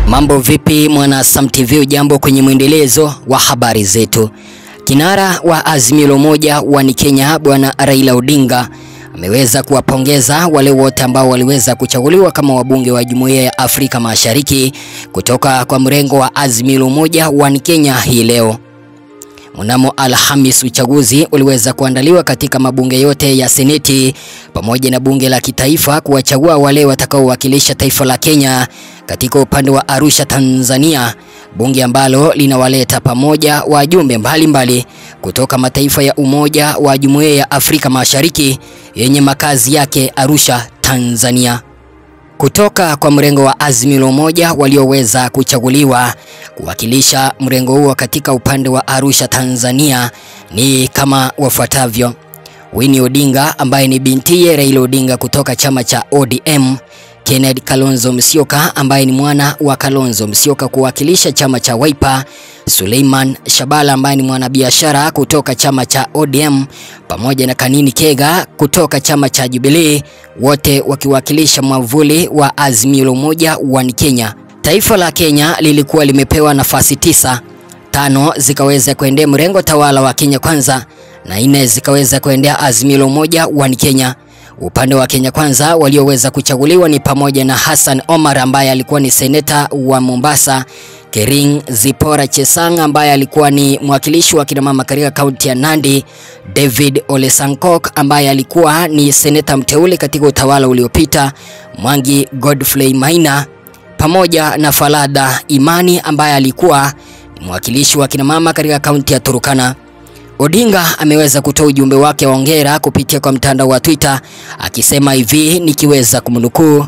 Mambo vipi mwana Sam TV, ujambo kwenye mwendelezo wa habari zetu. Kinara wa Azimio la Umoja wa ni Kenya Bwana Raila Odinga ameweza kuwapongeza wale wote ambao waliweza kuchaguliwa kama wabunge wa Jumuiya ya Afrika Mashariki kutoka kwa mrengo wa Azimio la Umoja wa ni Kenya hii leo. Mnamo Alhamis uchaguzi uliweza kuandaliwa katika mabunge yote ya Seneti pamoja na bunge la kitaifa kuwachagua wale watakaowakilisha taifa la Kenya katika upande wa Arusha, Tanzania, bunge ambalo linawaleta pamoja wajumbe mbalimbali kutoka mataifa ya Umoja wa Jumuiya ya Afrika Mashariki yenye makazi yake Arusha, Tanzania. Kutoka kwa mrengo wa Azimio la Umoja walioweza kuchaguliwa kuwakilisha mrengo huo katika upande wa Arusha, Tanzania ni kama wafuatavyo: Winnie Odinga ambaye ni bintiye Raila Odinga kutoka chama cha ODM, Kenneth Kalonzo Musyoka ambaye ni mwana wa Kalonzo Musyoka kuwakilisha chama cha Wiper, Suleiman Shabala ambaye ni mwanabiashara kutoka chama cha ODM pamoja na Kanini Kega kutoka chama cha Jubilee, wote wakiwakilisha mwavuli wa Azimio la Umoja wa Kenya. Taifa la Kenya lilikuwa limepewa nafasi tisa, tano zikaweza kuendea mrengo tawala wa Kenya Kwanza na nne zikaweza kuendea Azimio la Umoja wa Kenya. Upande wa Kenya Kwanza walioweza kuchaguliwa ni pamoja na Hassan Omar ambaye alikuwa ni seneta wa Mombasa, Kering Zipora Chesang ambaye alikuwa ni mwakilishi wa kina mama katika kaunti ya Nandi, David Ole Sankok ambaye alikuwa ni seneta mteule katika utawala uliopita, Mwangi Godfrey Maina pamoja na Falada Imani ambaye alikuwa ni mwakilishi wa kina mama katika kaunti ya Turukana. Odinga ameweza kutoa ujumbe wake wa hongera kupitia kwa mtandao wa Twitter akisema hivi nikiweza kumnukuu: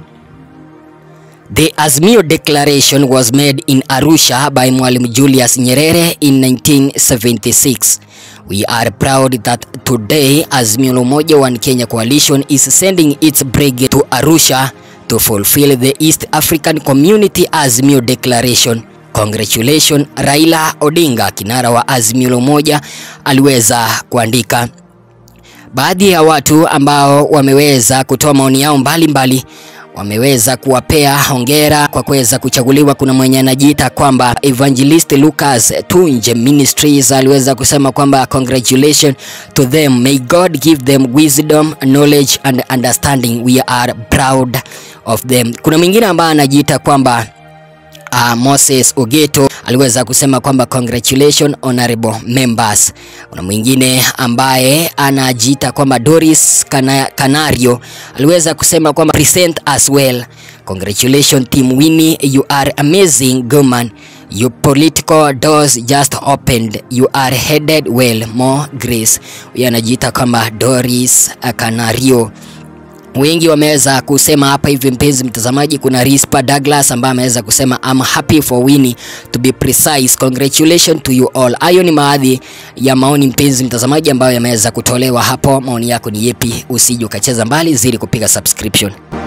The Azimio Declaration was made in Arusha by Mwalimu Julius Nyerere in 1976. We are proud that today Azimio la Umoja wa Kenya Coalition is sending its brigade to Arusha to fulfill the East African Community Azimio Declaration. Congratulations Raila Odinga, kinara wa Azimio la Umoja, aliweza kuandika. Baadhi ya watu ambao wameweza kutoa maoni yao mbalimbali mbali, wameweza kuwapea hongera kwa kuweza kuchaguliwa. Kuna mwenye anajiita kwamba Evangelist Lucas Tunje Ministries aliweza kusema kwamba congratulations to them, may God give them wisdom, knowledge and understanding, we are proud of them. Kuna mwingine ambaye anajiita kwamba Uh, Moses Ogeto aliweza kusema kwamba congratulations honorable members. Kuna mwingine ambaye anajiita kwamba Doris Kana, Canario aliweza kusema kwamba present as well. Congratulations team Winnie, you are amazing woman. Your political doors just opened. You are headed well. More grace. Huyo anajiita kwamba Doris Canario. Wengi wameweza kusema hapa hivi, mpenzi mtazamaji. Kuna Rispa Douglas ambaye ameweza kusema I'm happy for Winnie to be precise, congratulations to you all. Hayo ni baadhi ya maoni mpenzi mtazamaji, ambayo yameweza kutolewa hapo. Maoni yako ni yepi? Usije ukacheza mbali, zidi kupiga subscription.